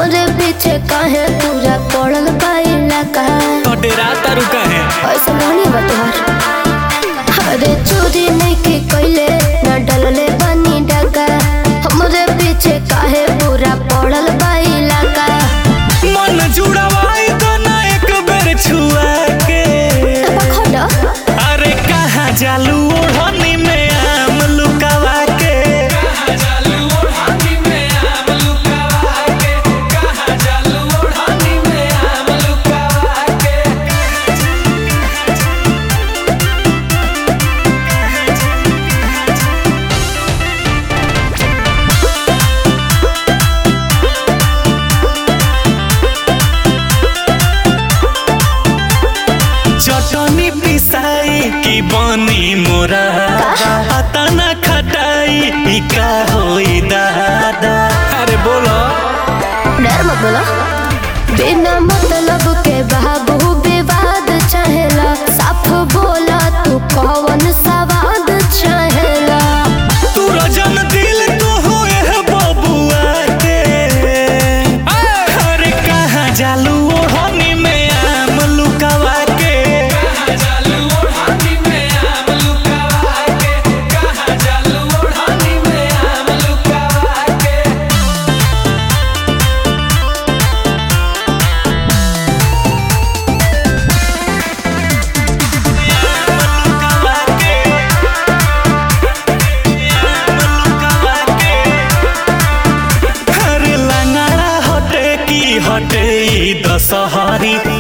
हमरे पीछे काहे पूरा पड़ल पाइला का तो डेरा तारू कहे ऐसा नहीं बा तोहार अरे चोरी नहीं के कैले ना डलले बनी डका हमरे पीछे काहे पूरा पड़ल पाइला का मन जुड़वाई तो ना एक बेर छुआ के खड़ा अरे कहाँ जालू ओढ़नी में आम लुकावा के चटनी पिसाई की बनी मोरा अतना खटाई ई का होई दादा अरे बोलो डर मत बोला बिना मतलब के बाबू विवाद चाहेला साफ बोला तू कौन सवाद चाहेला तू रजन दिल तो होए है बबुआ के अरे कहाँ जालू ओढ़नी में आम लुकावा के लुकावा के लुकावा के हर लंगड़ा हटे की हटे ई दशहरी